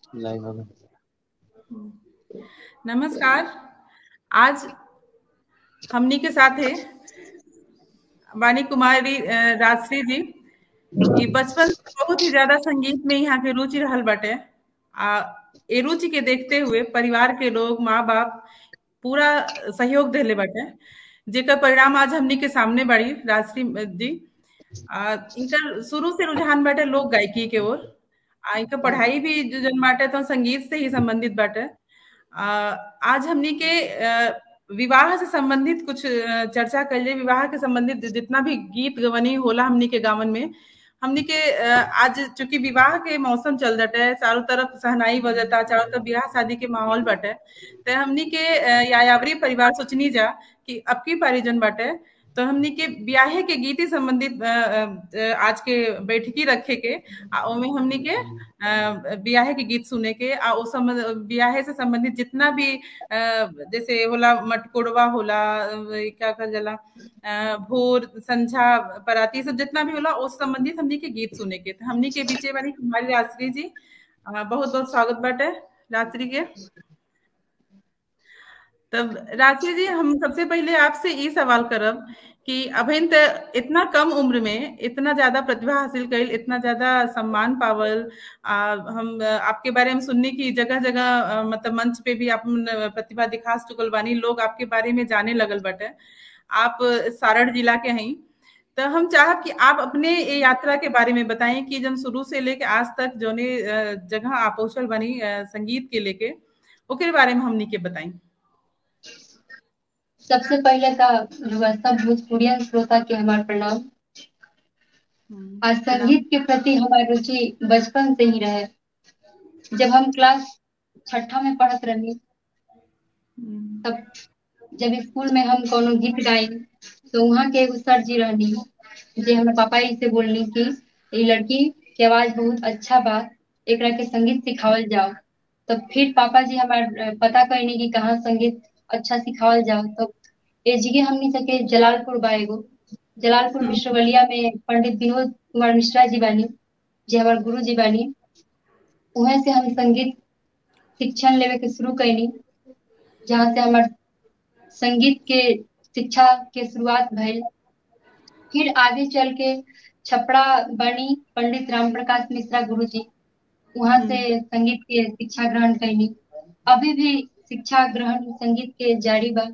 Live होगा नमस्कार आज हमनी के साथ है वाणी कुमारी अ, राजश्री जी ई बचपन से बहुत ही ज्यादा संगीत में यहाँ के रुचि रहल बाटे आ ए रुचि के देखते हुए परिवार के लोग माँ बाप पूरा सहयोग देले बाटे जेकर परिणाम आज हमनी के सामने बड़ी राजश्री जी आ, इनकर शुरू से रुझान बाटे लोक गायकी के ओर आ इनका पढ़ाई भी जो जन बाटे तो संगीत से ही संबंधित बाटे आ, आज हमनी के अ, विवाह से संबंधित कुछ अ, चर्चा कर लिए विवाह के संबंधित जितना भी गीत गवनी होला हमनी के गावन में हमनी के अ, आज चूंकि विवाह के मौसम चल जाता है चारों तरफ सहनाई बजता चारों तरफ ब्याह शादी के माहौल बाटे तो हमनी के अ, यायावरी परिवार सोचनी जा कि अब की पारी जन बाटे तो हमनी के ब्याहे के गीत ही संबंधित अ, अ, आज के बैठकी रखे के आ ओमे हमनी के अ, ब्याहे के गीत सुने के आ ओ संबंध ब्याहे से संबंधित जितना भी अ, जैसे होला मटकोड़वा होला अ, क्या कहल जाला अ, भोर संझा पराती सब जितना भी होला उस संबंधित हमनी के गीत सुने के तो हमनी के बीचे वाली हमारी राजश्री जी बहुत बहुत स्वागत बाटे राजश्री के तब राजश्री जी हम सबसे पहले आपसे ये सवाल करब कि अभिन त इतना कम उम्र में इतना ज्यादा प्रतिभा हासिल कइल इतना ज्यादा सम्मान पावल आ, हम अ, आपके बारे में सुनने की जगह जगह अ, मतलब मंच पे भी अपन प्रतिभा दिखा चुकल बानी लोग आपके बारे में जाने लगल बटे आप सारण जिला के हैं तो हम चाहब कि आप अपने ये यात्रा के बारे में बताएं कि जब शुरू से लेके आज तक जोने अ, जगह आप पहुंचल बनी अ, संगीत के लेके ओकरे बारे में हमनी के बताएं सबसे पहले तो रउआ सब भोजपुरियन श्रोता के हमार प्रणाम आज संगीत के प्रति हमार रुचि बचपन से ही रहे जब हम क्लास छठा में पढ़त रही तब जब स्कूल में हम कोनो गीत गाई तो वहाँ के एगो सर जी रहनी जे हमारे पापा जी से बोलनी कि ये लड़की के आवाज बहुत अच्छा बा एकरा के संगीत सिखावल जाओ तब फिर पापा जी हमार पता करनी कि कहाँ संगीत अच्छा सिखावल जाओ तो एजिगे हमनी सके जलालपुर बा एगो जलालपुर विश्वविद्यालय में पंडित विनोद कुमार मिश्रा जी बानी जे हमार गुरु जी बानी वहाँ से हम संगीत शिक्षण लेवे के शुरू कैनी जहाँ से हमार संगीत के शिक्षा के शुरुआत भइल फिर आगे चल के छपड़ा बनी पंडित राम प्रकाश मिश्रा गुरु जी वहाँ से संगीत के शिक्षा ग्रहण कैनी अभी भी शिक्षा ग्रहण संगीत के जारी बा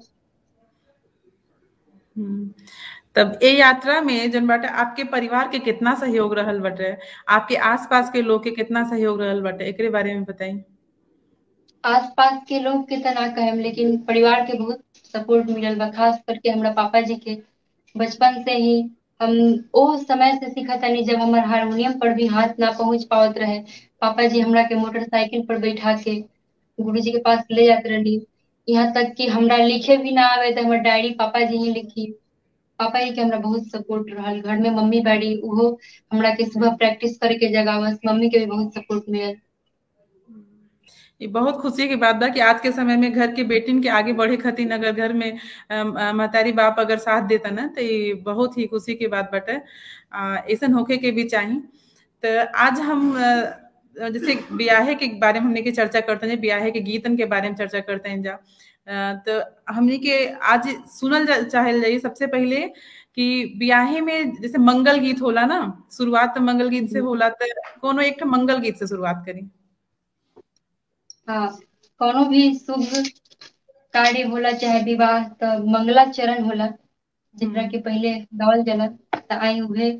हम्म, तब ए यात्रा में जन बाटे आपके परिवार के कितना सहयोग रहल बाटे आपके आसपास के लोग के कितना सहयोग रहल बाटे एकरे बारे में बताई आसपास के लोग के तना कहम लेकिन परिवार के बहुत सपोर्ट मिलल बा खास करके हमरा पापा जी के बचपन से ही हम ओ समय से सीखा तनी जब हमार हारमोनियम पर भी हाथ ना पहुंच पावत रहे पापा जी हमरा के मोटरसाइकिल पर बैठा के गुरुजी के पास ले जाते रही यहाँ तक कि हमरा लिखे भी ना आवे तो हमर डायरी पापा जी ही लिखी पापा जी के हमरा बहुत सपोर्ट रहल घर में मम्मी बाड़ी उहो हमरा के सुबह प्रैक्टिस करे के जगह मम्मी के भी बहुत सपोर्ट मिलल ये बहुत खुशी की बात बा कि आज के समय में घर के बेटिन के आगे बढ़े खातिर अगर घर में अम, अ, महतारी बाप अगर साथ देता ना तो ये बहुत ही खुशी की बात बाटे आ, ऐसन होके के भी चाही तो आज हम अ, जैसे ब्याहे के बारे में हमने के चर्चा करते हैं ब्याहे के गीतन के बारे में चर्चा करते हैं जा अ, तो हमने के आज सुनल जा, चाहल जाइए सबसे पहले कि ब्याहे में जैसे मंगल गीत होला ना शुरुआत तो मंगल गीत से होला तो कोनो एक ठो मंगल गीत से शुरुआत करी हाँ कोनो भी शुभ कार्य होला चाहे विवाह तो मंगला चरण होला जेकरा के पहले गावल जाला त आई उहे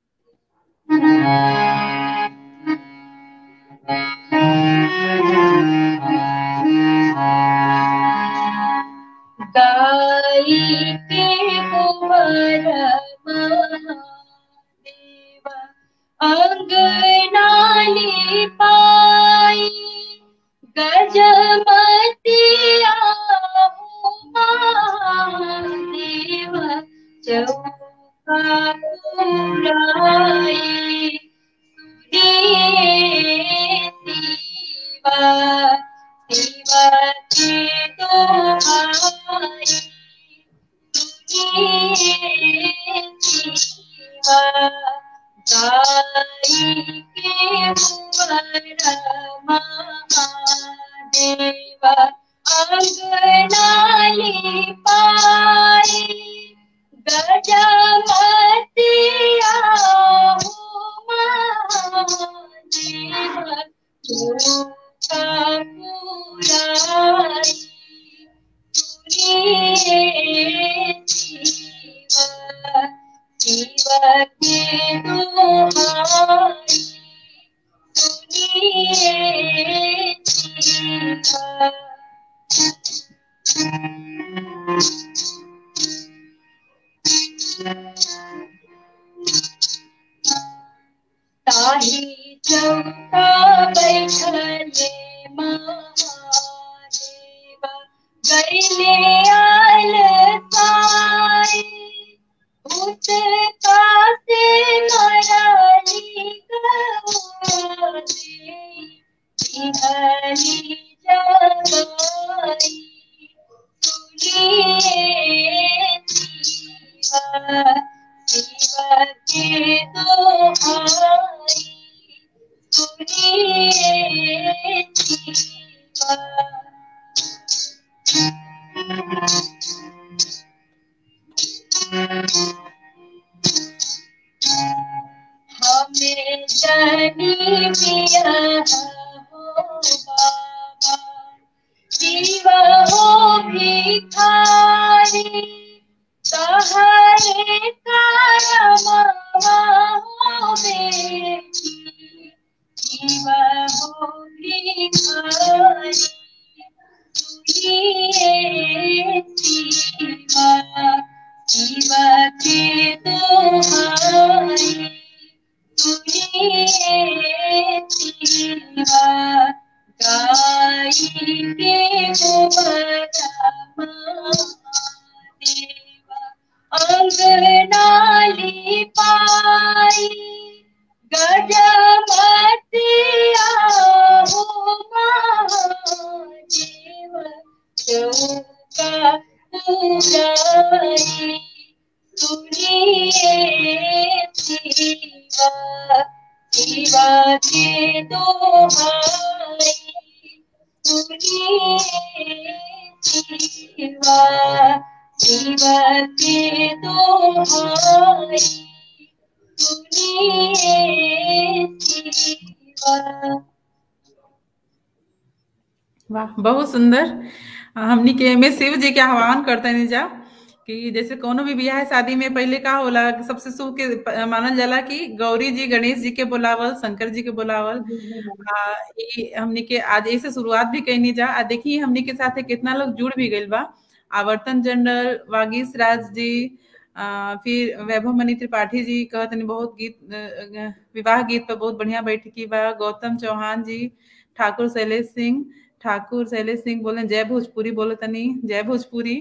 गाई के कुंवर महादेव अंगनाली पाई गजमतिया महादेव चौका पुराई सुनिए शिवा शिवा के दोहाई सुनिए शिवा गाई के कुंवर देवा अंगनाली पाई गजमतिया महादेवा चौका पुराई शिव के दुहाई सुनिए शिवा ताही चौका बैठले महादेवा गैले आल साई भूत कासे मराली गवादे बिहरी जगाई सुनिए शिवा शिवा के दोहाई सुनिए शिवा हमें जनी पिया हो बाबा शिव हो भिखारी सहारे कारमा हो बेटी शिव हो भिखारी सुनिए शिवा शिव के दोहाई सुनिए शिवा गाई के देवा अंगनाली पाई गजमतिया हो महादेव चौका पुराई सुनिए शिवा शिवा के दोहाई सुनिए शिवा शिवा के दोहाई सुनिए शिवा वाह बहुत सुंदर हमनी के में शिव जी के आह्वान करते नहीं जा कि जैसे कोनो भी बियाह शादी में पहले का होला सबसे शुभ के मानल जाला कि गौरी जी गणेश जी के बुलावल शंकर जी के बुलावल आ, ई हमनी के आज ऐसे शुरुआत भी कैनी जा आ देखिए हमनी के साथ कितना लोग जुड़ भी गइल बा आवर्तन जनरल वागीश राज जी आ, फिर वैभव मणि त्रिपाठी जी कहतनी बहुत गीत विवाह गीत पर बहुत बढ़िया बैठकी बा गौतम चौहान जी ठाकुर शैलेश सिंह ठाकुर शैलेश सिंह बोले जय भोजपुरी बोले तनी जय भोजपुरी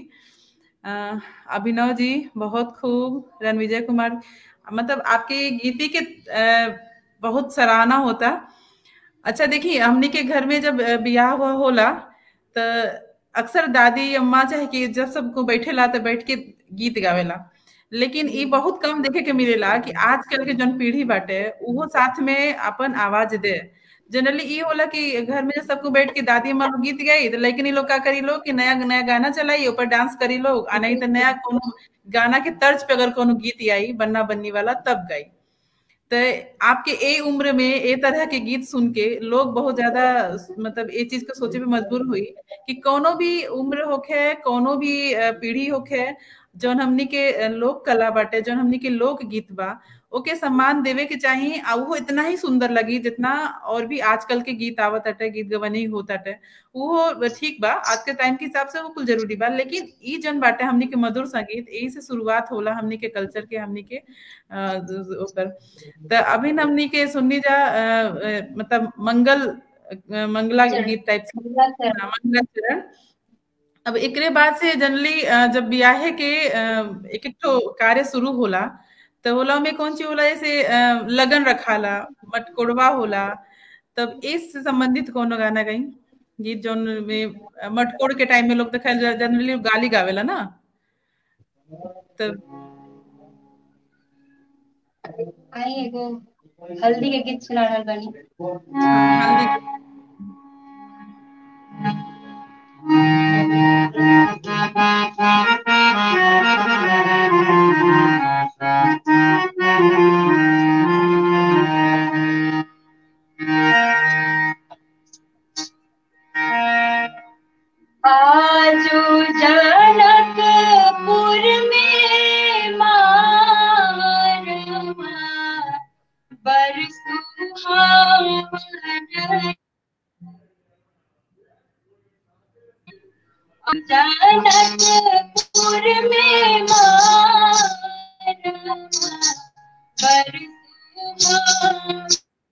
अभिनव जी बहुत खूब रणविजय कुमार मतलब आपके गीती के बहुत सराहना होता अच्छा देखिए हमने के घर में जब ब्याह हुआ होला तो अक्सर दादी अम्मा चाहे कि जब सबको बैठे ला तो बैठ के गीत गावेला लेकिन ये बहुत कम देखे के मिलेला कि आजकल के जन पीढ़ी बाटे वो साथ में अपन आवाज दे जनरली ये होला कि घर में सबको बैठ के दादी अम्मा लोग गीत गाई तो लेकिन लोग का करी लो कि नया नया गाना चलाई ऊपर डांस करी लो आ नहीं तो नया कोनो गाना के तर्ज पे अगर कोनो गीत आई बन्ना बन्नी वाला तब गाई तो आपके ए उम्र में ए तरह के गीत सुन के लोग बहुत ज्यादा मतलब ये चीज को सोचे पे मजबूर हुई कि कोनो भी उम्र होखे कोनो भी पीढ़ी होखे जौन हमनी के लोक कला बाटे जौन हमनी के लोक गीत बा ओके सम्मान देवे के चाहिए आ वो इतना ही सुंदर लगी जितना और भी आजकल के गीत आवत अटे गीत गवनी होत अटे वो ठीक बा आज के टाइम के हिसाब से वो कुल जरूरी बा लेकिन ई जन बाटे हमनी के मधुर संगीत यही से शुरुआत होला हमनी के कल्चर के हमनी के ऊपर तो अभी हमनी के सुननी जा मतलब मंगल मंगला गीत टाइप से मंगला चरण अब एकरे बाद से जनरली जब ब्याहे के एक एक तो कार्य शुरू होला तो होला में कौन चीज होला जैसे लगन रखाला मटकोड़वा होला तब इस संबंधित कोनो गाना गई गीत जौन में मटकोड़ के टाइम में लोग देखा जनरली गाली गावेला ना तब आई एगो हल्दी के गीत सुना रहल बानी हल्दी जनकपुर में मारवा बरसुमा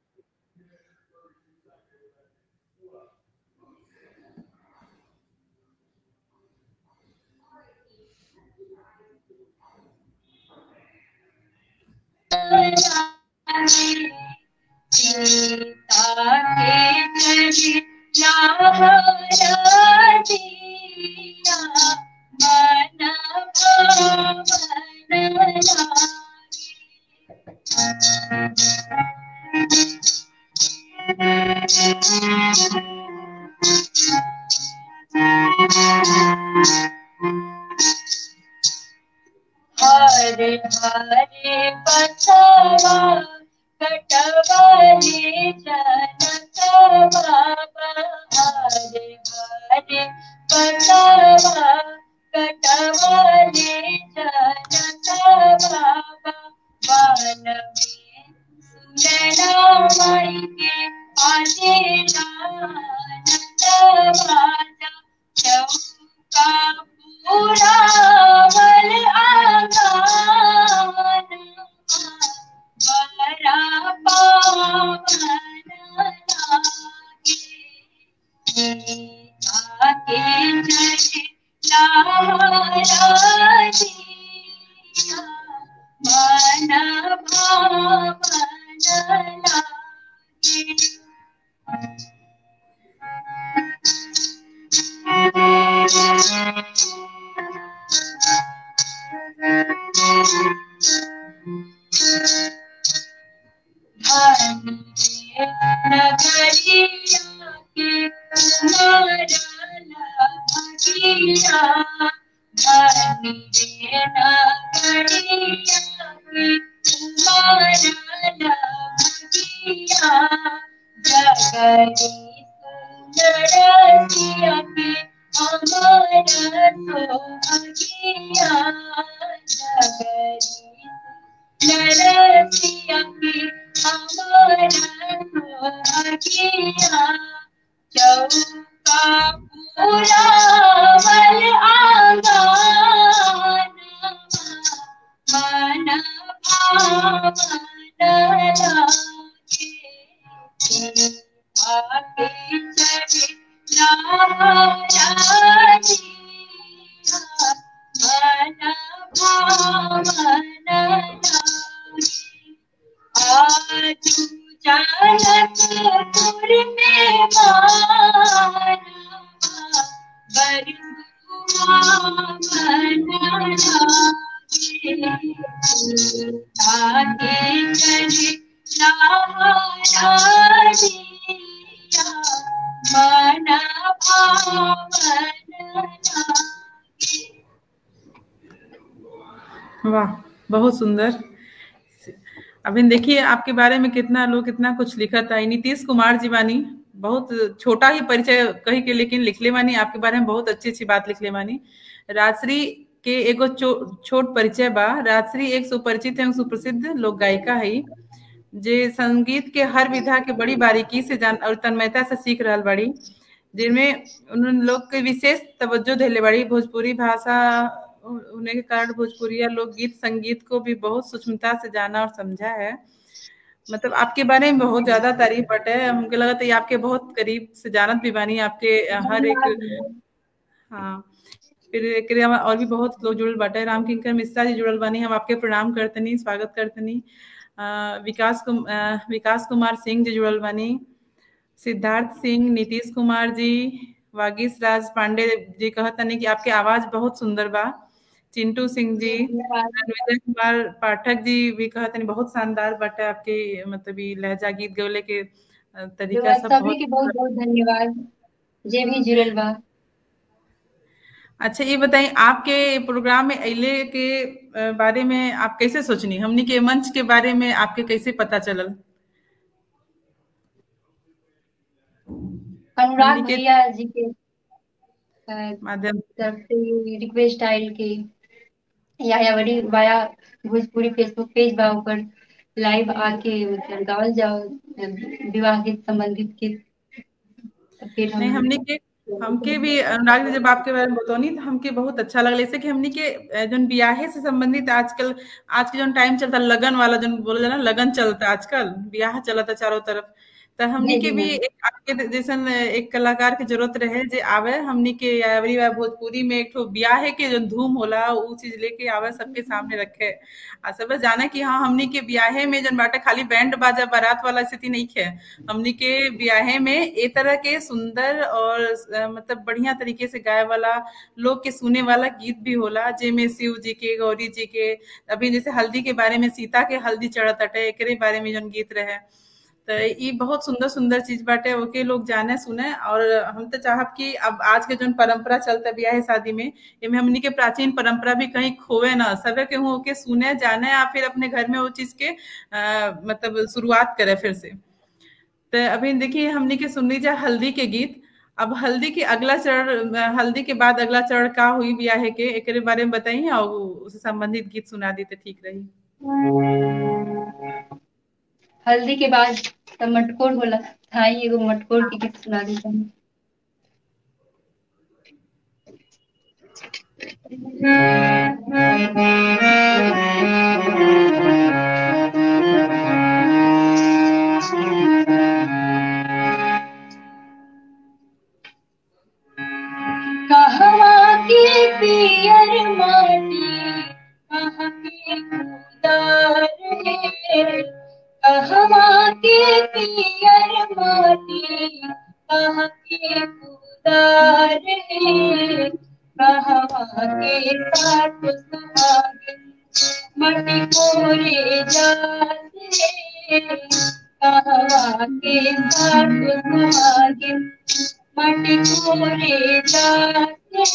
सीता के चली लाहरा दिया मन भवन लागे हरे हरे बसवा कटवाले जनक बाबा हरे हरे बसवा कटवाले जनक बाबा वन में सुनना माई के आजे नानक बाजा चौका पूरा वल आंगन बरा पावन लागे आके चले लाराजिया मन भावन लागे नगरिया के कुमारला भगिया धनी रे नगरिया के कुमारला भगिया जगरी सुंदरसिया के अमर सोहगिया जगरी नरसिया के अमर सोहगिया चौका पूरा वल आंगन मन भावन लागे आके चले लाराजिया मन भावन लागे आजू जनकपुर में मानवा बरसुमा मन लागे आगे चले लाराजिया मन भावन लागे वाह बहुत सुंदर अभी देखिए आपके बारे में कितना लोग कितना कुछ लिखा था नीतीश कुमार जी बानी बहुत छोटा ही परिचय कही के लेकिन लिखले बानी आपके बारे में बहुत अच्छी अच्छी बात लिखले बानी राजश्री के एगो चो, छोट परिचय बा राजश्री एक सुपरिचित एवं सुप्रसिद्ध लोक गायिका है जे संगीत के हर विधा के बड़ी बारीकी से जान और तन्मयता से सीख रहल बड़ी जिनमें उन लोग के विशेष तवज्जो दिले बड़ी भोजपुरी भाषा होने के कारण भोजपुरी लोकगीत संगीत को भी बहुत सूक्ष्मता से जाना और समझा है मतलब आपके बारे में बहुत ज्यादा तारीफ बटे हमको लगा था ये आपके बहुत करीब से जानत भी बानी आपके हर एक हाँ फिर एक और भी बहुत लोग जुड़ल बाटे राम किंकर मिश्रा जी जुड़ल बानी हम आपके प्रणाम करतनी स्वागत करतनी विकास कुम, विकास कुमार सिंह जी जुड़ल बानी सिद्धार्थ सिंह नीतीश कुमार जी वागीश राज पांडे जी कहतनी कि आपके आवाज बहुत सुंदर बा चिंटू सिंह जी विजय कुमार पाठक जी भी कहते बहुत शानदार बटे आपके मतलब लहजा गीत गौले के तरीका सब सभी के बहुत बहुत धन्यवाद जे भी जुड़ल बा अच्छा ये बताइए आपके प्रोग्राम में अले के बारे में आप कैसे सोचनी हमनी के मंच के बारे में आपके कैसे पता चलल अनुराग भैया जी के माध्यम तरफ से रिक्वेस्ट आयल के या या बड़ी वाया भोजपुरी फेसबुक पेज बा ऊपर लाइव आके मतलब गावल जाओ विवाह गीत संबंधित गीत फिर हम नहीं हमने के हमके भी अनुराग जी जब आपके बारे में बतौनी तो हमके बहुत अच्छा लगल जैसे कि हमनी के जो ब्याहे से संबंधित आजकल आज के जो टाइम चलता लगन वाला जो बोला ना लगन चलता आजकल ब्याह चलता चारों तरफ तो हमनी के भी एक आपके जैसन एक कलाकार के जरूरत रहे जे आवे हमनी के यावरी वा भोजपुरी में एक ठो ब्याहे के जो धूम होला उ चीज लेके आवे सबके सामने रखे आ सब जाने कि हाँ हमनी के ब्याहे में जन बाटे खाली बैंड बाजा बारात वाला स्थिति नहीं है हमनी के ब्याहे में ए तरह के सुंदर और मतलब बढ़िया तरीके से गाए वाला लोग के सुने वाला गीत भी होला जेमे शिव जी के गौरी जी के अभी जैसे हल्दी के बारे में सीता के हल्दी चढ़त अटे एकरे बारे में जन गीत रहे तो ये बहुत सुंदर सुंदर चीज बाटे ओके लोग जाने सुने और हम तो चाहब कि अब आज के जो परंपरा चलता ब्याह शादी में इनमें हमनी के प्राचीन परंपरा भी कहीं खोवे ना सबे के के सुने जाने या फिर अपने घर में वो चीज के आ, मतलब शुरुआत करे फिर से तो अभी देखिए हमनी के सुन लीजिए हल्दी के गीत अब हल्दी के अगला चरण हल्दी के बाद अगला चरण का हुई ब्याह के एक बारे में बताइए और उससे संबंधित गीत सुना दी तो ठीक रही हल्दी के बाद तो मटकोर होला था एगो मटकोर के गीत सुना दी हम कहवा के पियर माटी कहाँ के उदार है कहवा के पियर माटी कहाँ के उदार है कहवा के साथ सुहागिन मटी कोरे जाते कहवा के साथ सुहागिन मटी कोरे जाते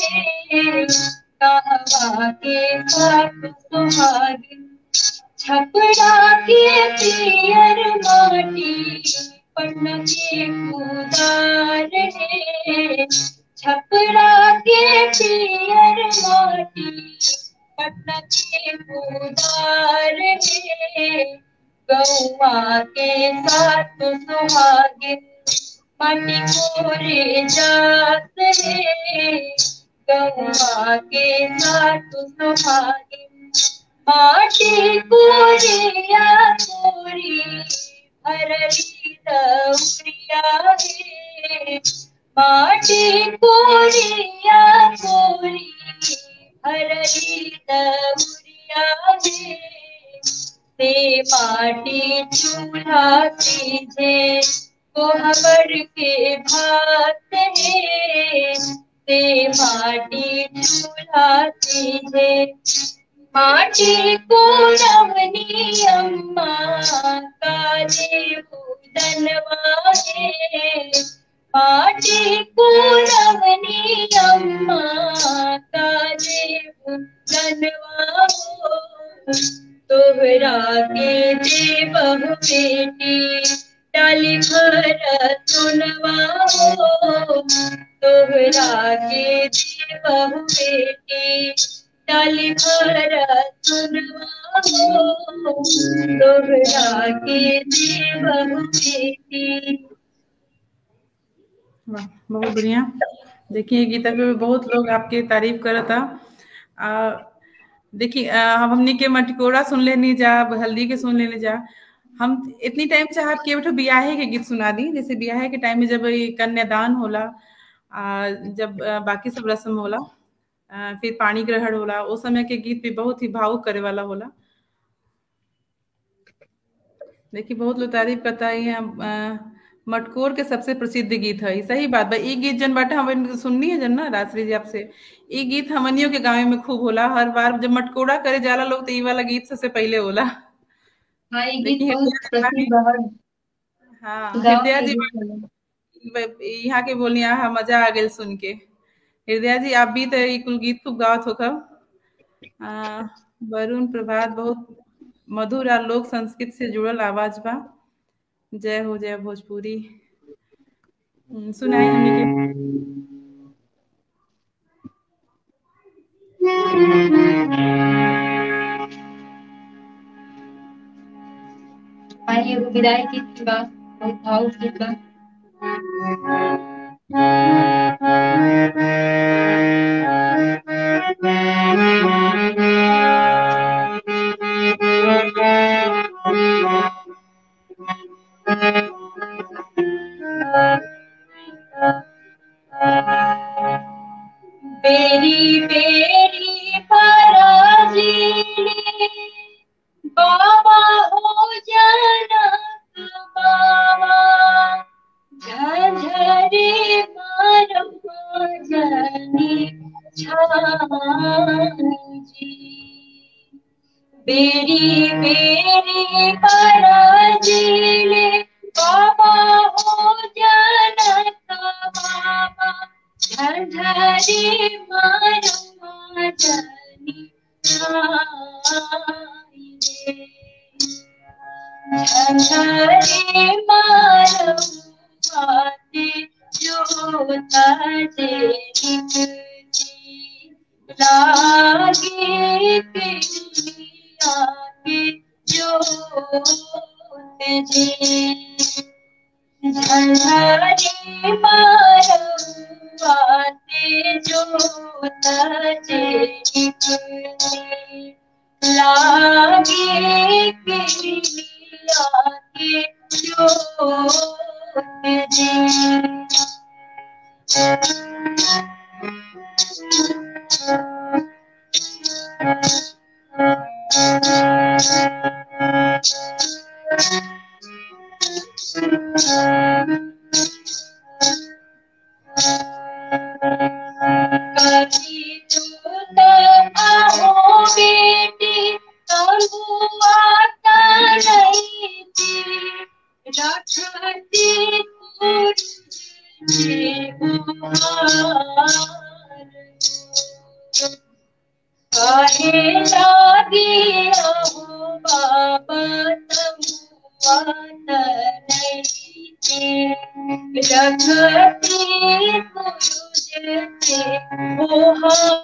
कहवा के साथ सुहागिन छपड़ा के पियर माटी पटना के कुदार है छपड़ा के पियर माटी पटना के कुदार है गौआ के साथ सुहागिन माटी कोरे जात है गौआ के साथ सुहागिन माटी कोरिया कोरी हरली दौरिया है माटी कोरिया कोरी हरली दौरिया है से माटी चूल्हा सीझे कोहबर के भात है से माटी चूल्हा सीझे माटी को रवनी अम्मा काले भूदनवा है माटी को रवनी अम्मा काले भूदनवा हो तोहरा के दे बहु बेटी डाली भर सुनवा हो तोहरा के दे बहु बेटी डाली भर सुनवा हो तोहरा के दे बहु बेटी वाह बहुत बढ़िया देखिए गीता पे बहुत लोग आपके तारीफ करता देखिए हम हमनी के मटकोरा सुन लेनी जा हल्दी के सुन लेने जा हम इतनी टाइम चाह के बैठो ब्याहे के गीत सुना दी जैसे ब्याहे के टाइम में जब कन्यादान होला आ, जब बाकी सब रस्म होला आ, फिर पानी ग्रहण होला उस समय के गीत भी बहुत ही भावुक करे वाला होला देखिए बहुत लोग तारीफ करता है मटकोर के सबसे प्रसिद्ध गीत है सही बात बा ई गीत जन बाटे हम सुननी है जन ना रात्रि जी आपसे ई गीत हमनियों के गाँव में खूब होला हर बार जब मटकोड़ा करे जाला लोग तो ई वाला गीत सबसे पहले होला हाँ ये गीत बहुत प्रसिद्ध है हाँ हृदया जी यहाँ के बोलिए हाँ मजा आ गई सुन के हृदया जी आप भी तो कुल गीत खूब गावत हो कब वरुण प्रभात बहुत मधुर और लोक संस्कृत से जुड़ल आवाज बा जय हो जय भोजपुरी सुनाई हमने के आइए विदाई गीत बा बहुत भावुक गीत बा झंझरी मारम्मा जनी छानी जी बेरी बेरी पराजिले बाबा हो जनता बाबा झंझरी मारम्मा जनी छाई रे झंझरी मारम्मा ते जोता जे निकली लागे पिलिया के जोत जे झंझरी मारम्मा ते जोत जे निकली लागे पिलिया के जोत जे कभी दूत आहो बेटी कंगुआता नहीं थी रखती तुझे बुहार कहे लागी अहो बाबा तमुआत नहीं थी रखती तुझे बुहार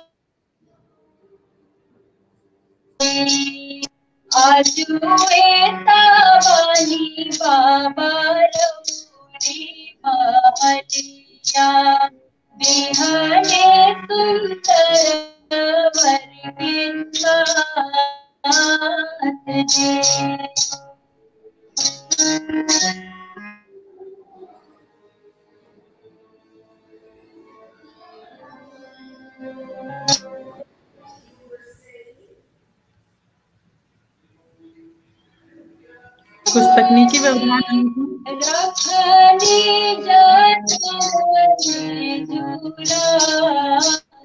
आजुए तावानी बाबा रमूरी महलिया बिहने सुंदर वर के साथ जे कुछ तकनीकी व्यवधान रखनी जतने जुड़ा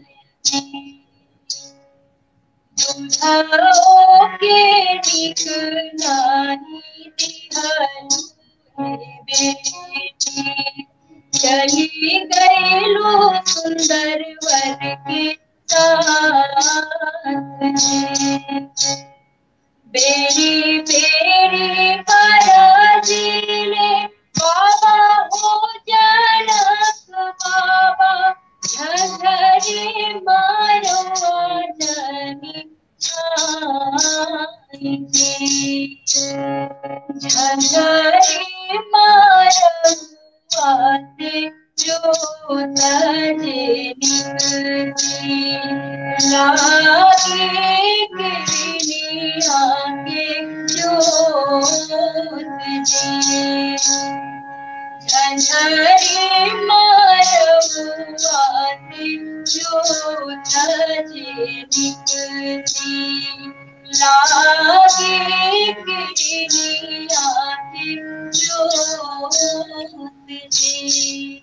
तुझाओ के निकलानी दिहनु बेटी चली गईलो सुंदर वर के साथ बेरी बेरी पराजिले बाबा हो जनक बाबा झंझरी मारो जनी छाई झंझरी मारो आते जो तजे निकली लागे गिरनी आगे जोत जी झंझरी मारवाते जोत जे निकली लागे गिरनी आगे जोत जी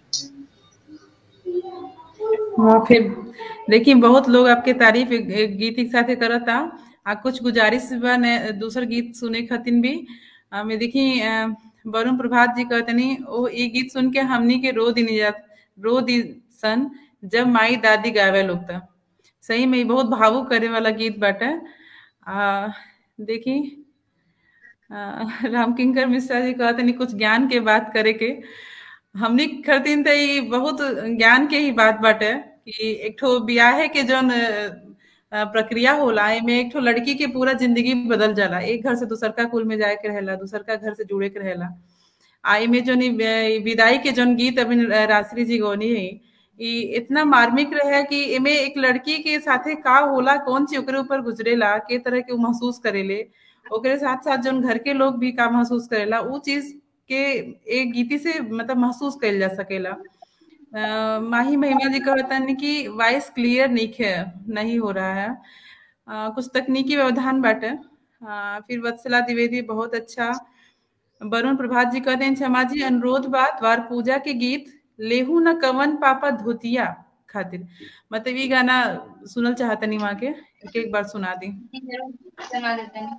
हाँ फिर देखिए बहुत लोग आपके तारीफ एक- एक गीत के साथे करता आ कुछ गुजारिश बा ने दूसर गीत सुने खातिर भी आ, में देखी अ, वरुण प्रभात जी कहतनी ओ ये गीत सुन के हमनी के रो दिन जा रो दी सन जब माई दादी गावे लोग था सही में ई बहुत भावुक करे वाला गीत बाटे आ देखी अ, रामकिंकर मिश्रा जी कहतनी कुछ ज्ञान के बात करे के हमनी खरतीन त ई बहुत ज्ञान के ही बात बाटे कि एक ठो बियाहे के जौन अ, अ, प्रक्रिया होला एमे एक ठो लड़की के पूरा जिंदगी बदल जाला एक घर से दूसरका कुल में जाए के रहेला दूसरका घर से जुड़े के रहेला आ एमे जौन ई वे- विदाई के जौन गीत अभी राश्री जी गौनी है ई इतना मार्मिक रहे कि एमे एक लड़की के साथे का होला कौन चीज ओकरे ऊपर गुजरेला के तरह के उ महसूस करेले ओकरे साथ साथ जौन घर के लोग भी का महसूस करेला उ चीज के एक गीती से मतलब महसूस कइल जा सकेला अ, माही महिमा जी कहतन कि वॉइस क्लियर नहीं है नहीं हो रहा है अ, कुछ तकनीकी व्यवधान बाटे अ, फिर वत्सला द्विवेदी बहुत अच्छा वरुण प्रभात जी कहते हैं क्षमा जी अनुरोध बा द्वार पूजा के गीत लेहू न कवन पापा धोतिया खातिर मतलब ये गाना सुनल चाहतनी वहाँ के एक एक बार सुना दी जी जरूर सुना देते हैं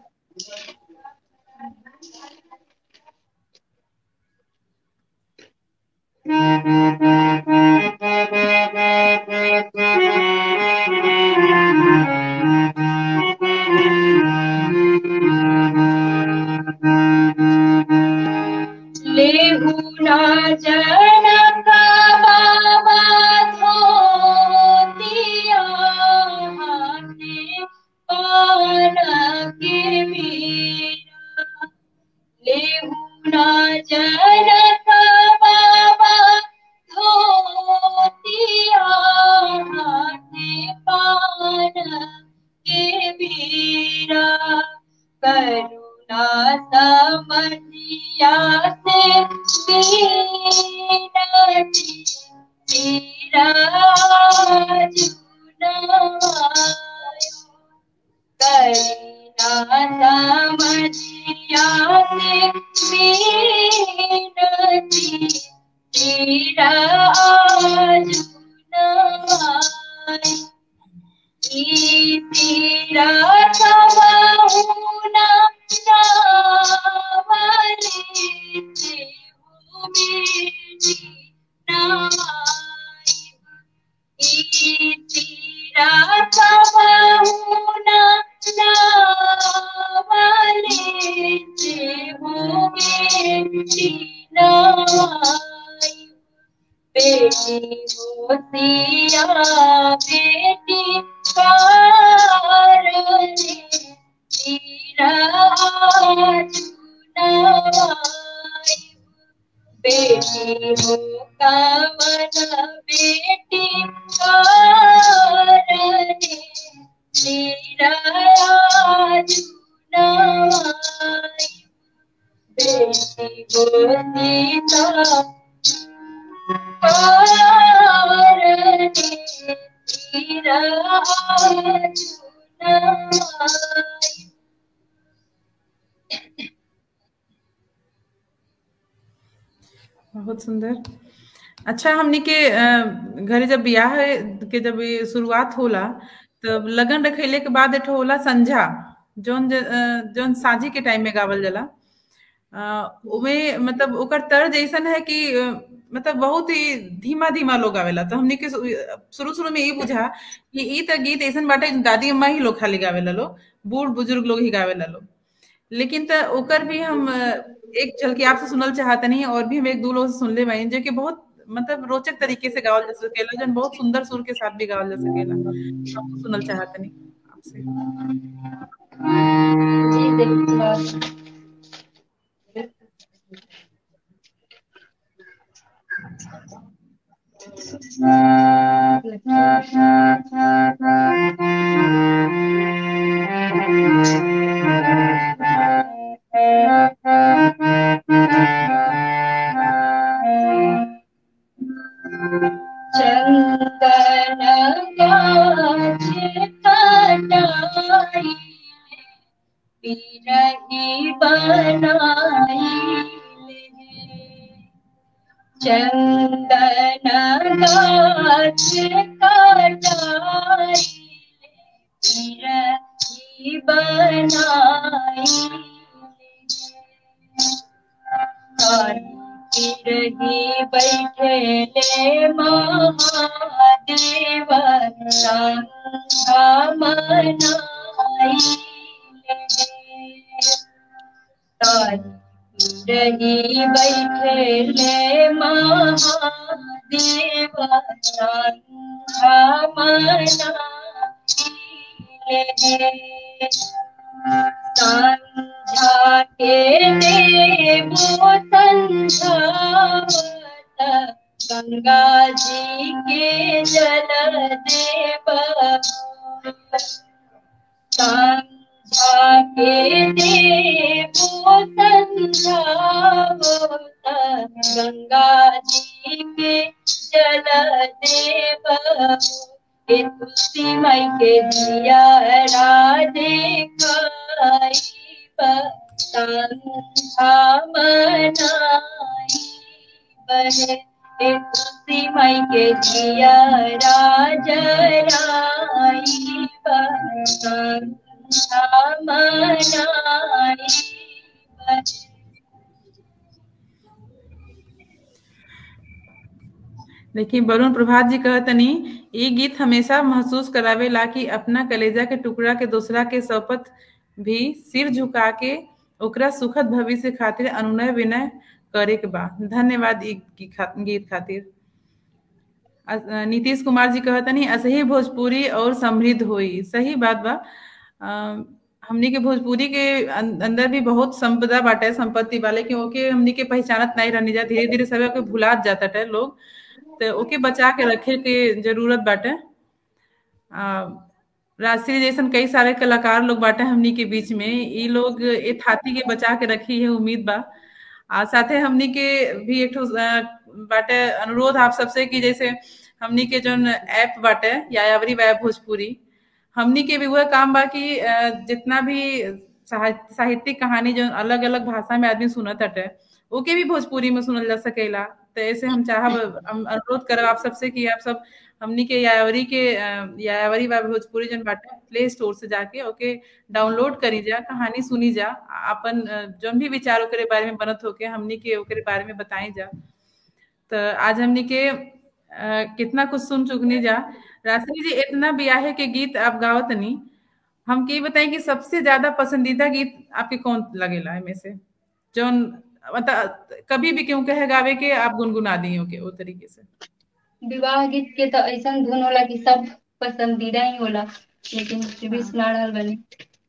लेहू ना जनक बाबा धोतिया हाथे पान के मीरा लेहू ना जनक बाबा धोतिया हाथे पान के मीरा करुणा समझिया से मीनती तेरा जुनायो करुणा समझिया से मीनती तेरा जुनायो तेरा सवाहुना नावले से हो बेटी नाई तेरा सवाहुना नावले से हो बेटी नाई बेटी होतिया बेटी कारणे तेरा चुनाई बेटी हो कवन बेटी कारणे तेरा चुनाई बेटी हो सीता कारणे तेरा चुनाई बहुत सुंदर अच्छा हमनी के अ, घरे जब बियाह के जब ये शुरुआत होला तब लगन रखैले के बाद एठो होला संझा जौन ज- अ, जौन साझी के टाइम में गावल जाला अ, उमे मतलब ओकर तर्ज ऐसन है कि अ, मतलब बहुत ही धीमा धीमा लोग गावेला तो हमनी के शुरू शुरू में यही बुझा कि ई त गीत ऐसन बाटे दादी अम्मा ही लोग खाली गावेला लोग बूढ़ बुजुर्ग लोग ही गावेला लोग लेकिन त ओकर भी हम अ, एक झलकी आपसे सुनल चाहतनी और भी हम एक दो लोग से सुनले बानी जो कि बहुत मतलब रोचक तरीके से गावल जा सकेला जौन बहुत सुंदर सुर के साथ भी गावल जा सकेला हम सुनल चाहतनी आपसे जी देखिए चंदन गाछ कटाई बिरही बनाई चंदन गाछ कटाई बिरही बनाई रही बैठे ले महादेव संघा मनाई रही बैठे ले महादेव संघा मनाई संझा के देवो संझावत गंगा जी के जल देव संझा के देवो संझावत गंगा जी के जल देव हे तुलसी माई के दिया राधे खाई संझा मनाई बहे तुलसी मई के जिया राजराई मनाई देखिए वरुण प्रभात जी कहतनी ये गीत हमेशा महसूस करावेला कि अपना कलेजा के टुकड़ा के दूसरा के शपथ भी सिर झुका के ओकरा सुखद भविष्य खातिर अनुनय विनय करे के बा धन्यवाद ई गीत खातिर नीतीश कुमार जी कहतनी असही भोजपुरी और समृद्ध होई सही बात बा हमनी के भोजपुरी के अंदर भी बहुत संपदा बाटे संपत्ति वाले क्योंकि हमनी के पहचानत नहीं रहनी जा धीरे धीरे सब के भुलात जाता है लोग तो ओके बचा के रखे के जरूरत बाटे राष्ट्रीय जैसन कई सारे कलाकार लोग बाटे हमनी के बीच में ये लोग ये थाती के बचा के रखी है उम्मीद बा आ साथे हमनी के भी एक बाटे अनुरोध आप सबसे कि जैसे हमनी के जो ऐप बाटे यायावरी वैब भोजपुरी हमनी के भी वह काम बा कि जितना भी साहित्यिक कहानी जो अलग अलग भाषा में आदमी सुनत हटे ओके भी भोजपुरी में सुनल जा सकेला तो ऐसे हम चाहब हम अनुरोध करब आप सबसे कि आप सब हमनी के यायावरी के यायावरी व भोजपुरी जन बाटे प्ले स्टोर से जाके ओके डाउनलोड करी जा कहानी सुनी जा अपन जौन भी विचार ओकरे बारे में बनत होके हमनी के ओकरे बारे में बताई जा तो आज हमनी के आ, कितना कुछ सुन चुकनी जा राशि जी इतना ब्याहे के गीत आप गावत नहीं हम ये बताएं कि सबसे ज्यादा पसंदीदा गीत आपके कौन लगेला है में से जौन मतलब कभी भी क्यों कहे गावे के आप गुनगुना दियो के वो तरीके से विवाह गीत के तो ऐसा धुन होला कि सब पसंदीदा ही होला लेकिन फिर भी सुना रहल बनी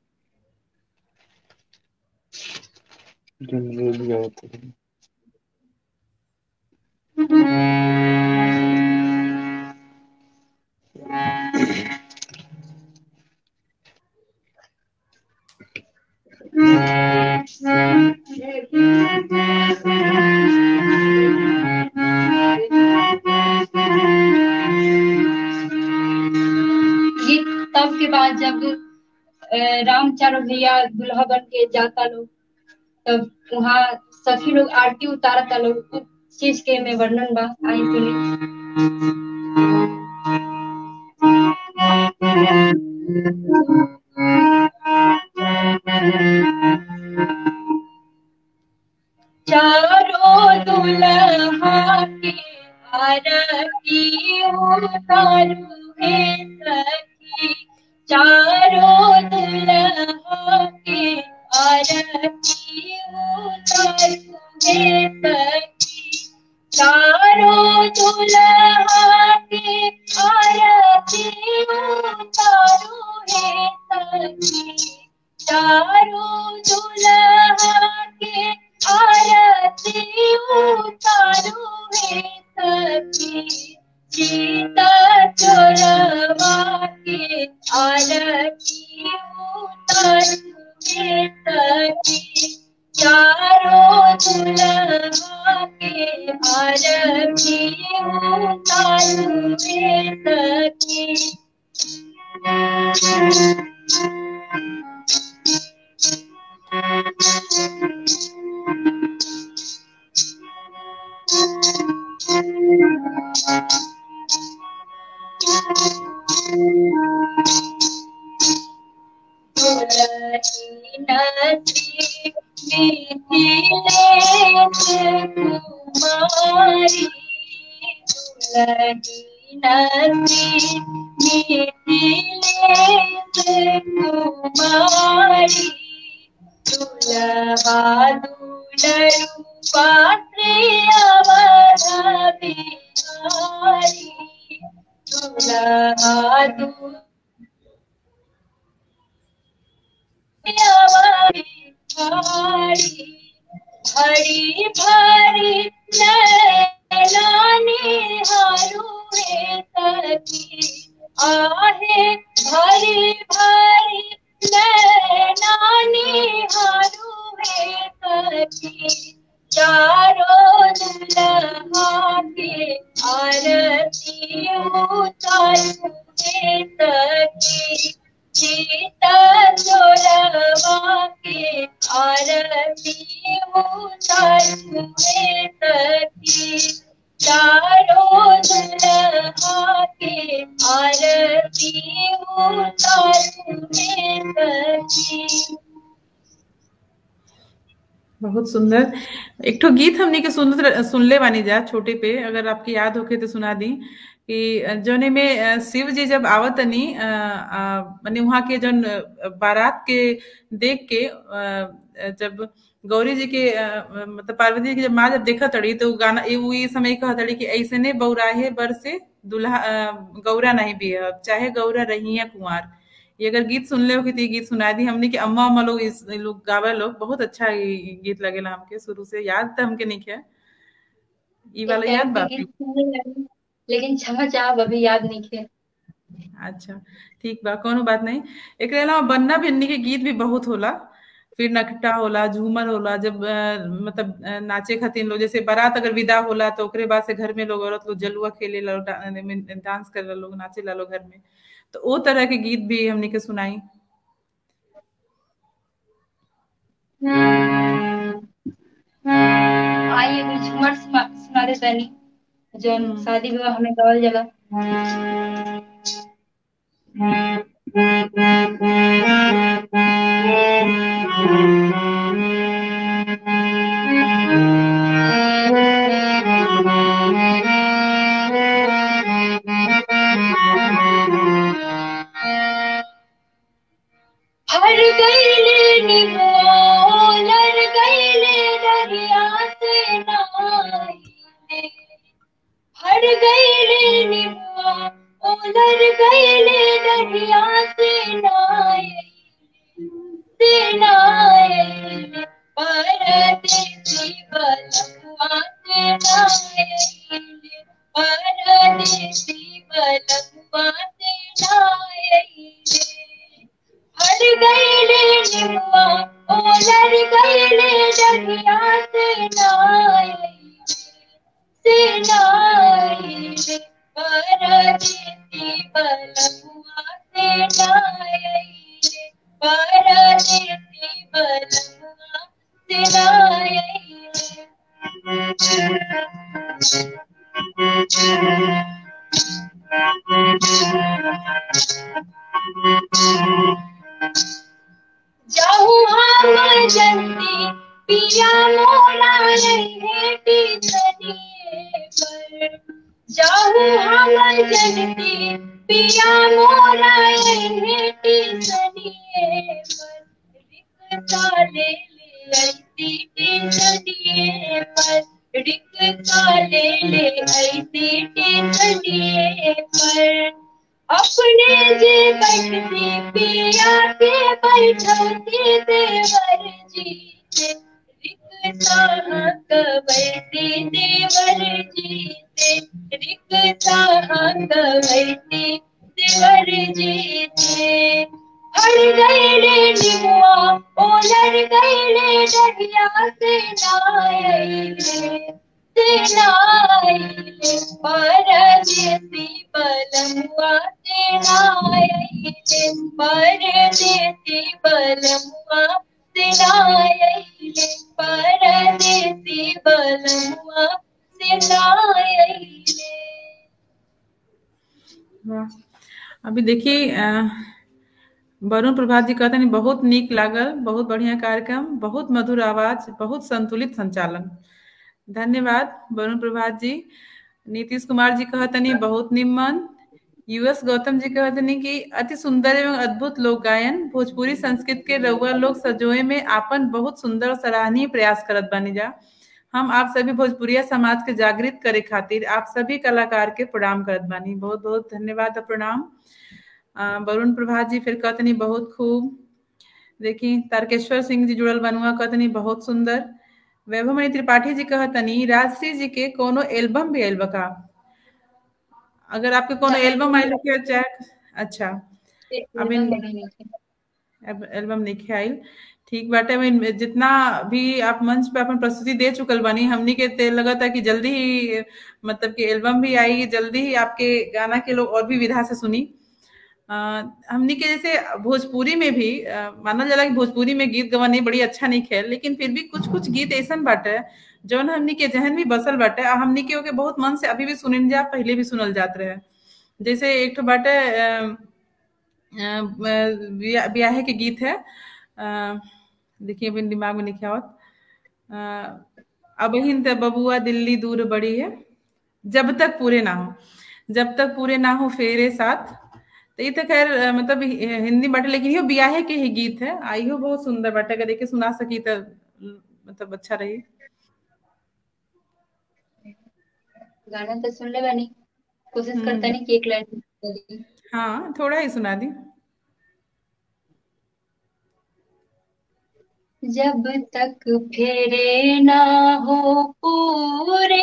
गीत तब के बाद जब राम चारो भैया दुल्हा बन के जाता लोग तब वहाँ सखी लोग आरती उतारता लोग कुछ चीज के में वर्णन बा आई सुनी चारों दुल्हा के आरती उतारू है सखी चारों दुल्हा के आरती उतारू है सखी चारों दुल्हा के आरती उतारू है सखी चारों दुल्हा के आरती उतारू है सखी सीता चोरवा के आरती उतारू है सखी चारों दुल्हा के आरती उतारू है सखी नदी कुमारी नदी कुमारी दुलहा दुलरू पात्रिया बिहारी दुलहा दु हरी भरी नैलानी हारू रे सखी आहे भरी भरी नैलानी हारू रे सखी चारों दुल्हा के आरती उतारू रे सखी सीता चोरवा के आरती उतारू रे सखी चारों दुल्हा के आरती उतारू में सखी बहुत सुंदर एक ठो गीत हमने के सुन सुनले बानी जा छोटे पे अगर आपकी याद होके तो सुना दी कि जौने में शिव जी जब आवतनी माने वहाँ के जौन बारात के देख के जब गौरी जी के मतलब पार्वती जी की जब माँ जब देखा तड़ी तो गाना वो ये समय कहा तड़ी कि ऐसे ने बौराहे बर से दुल्हा गौरा नहीं भी है चाहे गौरा रही है कुंवर ये अगर गीत सुन ले हो तो गीत सुना दी हमने कि अम्मा अम्मा लोग इस लोग गावे लोग बहुत अच्छा गीत लगेला हमके शुरू से याद था हमके नहीं क्या ये वाला याद बात लेकिन क्षमा चाहब अभी याद नहीं किया अच्छा ठीक बा कोनो बात नहीं एक अलावा बन्ना भिन्नी के गीत भी बहुत होला फिर नकटा होला झूमर होला जब आ, मतलब नाचे खातिर लोग जैसे बारात अगर विदा होला तो ओकरे बाद से घर में लोग औरत लोग जलुआ खेले ला डांस करे लोग नाचे ला लोग घर में तो वो तरह के गीत भी हमने के सुनाई आइए कुछ झूमर सुना दे तनी जो शादी विवाह में गावल जाला हर गईले निमो लर गईले दरिया से नाइले हर गईले निमो ओलर गईले दरिया से नाइले से नाइले परदेसी बलुआ से नाइले परदेसी बलुआ से नाइले हर गईले निम्मा ओलर गईले दरिया से नाइले से नाइले परदेसी बलुआ से नाइले परदेसी बलुआ से नाइले जाहू हम जल्दी पिया मोला हेटी सनिए पर जाहू हम जल्दी पिया मोला हेटी सनिए पर रिक्ता ले ले ऐसी टी पर रिक्ता ले ले ऐसी टी पर अपने जे बैठती पिया के बैठती देवर जी से रिक्ता कबैती देवर जी से रिक्ता कबैती देवर जी से हर गईले निमुआ ओलर गईले डरिया से नाइले नाइले परदेसी बलमुआ से नाइले परदेसी बलमुआ से नाइले परदेसी बलमुआ से नाइले अभी देखिए वरुण प्रभात जी कहते हैं बहुत नीक लागल बहुत बढ़िया कार्यक्रम बहुत मधुर आवाज बहुत संतुलित संचालन धन्यवाद वरुण प्रभात जी नीतीश कुमार जी कहतनी बहुत निम्न यूएस गौतम जी कहतनी कि अति सुंदर एवं अद्भुत लोक गायन भोजपुरी संस्कृत के रउआ लोग सजोए में आपन बहुत सुंदर सराहनीय प्रयास करत बानी जा हम आप सभी भोजपुरिया समाज के जागृत करे खातिर आप सभी कलाकार के प्रणाम करत बानी बहुत बहुत धन्यवाद प्रणाम वरुण प्रभात जी फिर कहतनी बहुत खूब देखी तारकेश्वर सिंह जी जुड़ल बनुआ कहतनी बहुत सुंदर वैभवमणि त्रिपाठी जी कहतनी राजश्री जी के कोनो एल्बम भी आयल बका अगर आपके कोनो एल्बम आयल के चाहे अच्छा अभी एल्बम नहीं आयल ठीक बाटे में जितना भी आप मंच पे अपन प्रस्तुति दे चुकल बनी हमनी के ते लगा था कि जल्दी ही मतलब कि एल्बम भी आई जल्दी ही आपके गाना के लोग और भी विधा से सुनी हमनी के जैसे भोजपुरी में भी मानल जाला कि भोजपुरी में गीत गवा नहीं बड़ी अच्छा नहीं खेल लेकिन फिर भी कुछ कुछ गीत ऐसा बाटे जौन हमनी के जहन भी बसल बाटे आ हमनी के ओके बहुत मन से अभी भी सुनिल जा पहले भी सुनल जात रहे जैसे एक ठो बाटे अ, अ, बिया- ब्याहे के गीत है अ, देखिए अभी दिमाग में नहीं आवत अब हिन त बबुआ दिल्ली दूर बड़ी है जब तक पूरे ना हो जब तक पूरे ना हो फेरे साथ तो ये तो खैर अ, मतलब हि- हिंदी बाटे लेकिन यो ब्याहे के ही गीत है आ इहो बहुत सुंदर बाटे अगर देखे सुना सकी तो मतलब अच्छा रही गाना तो सुन ले बानी कोशिश हम्म। करता नहीं कि एक लाइन हाँ थोड़ा ही सुना दी जब तक फेरे ना हो पूरे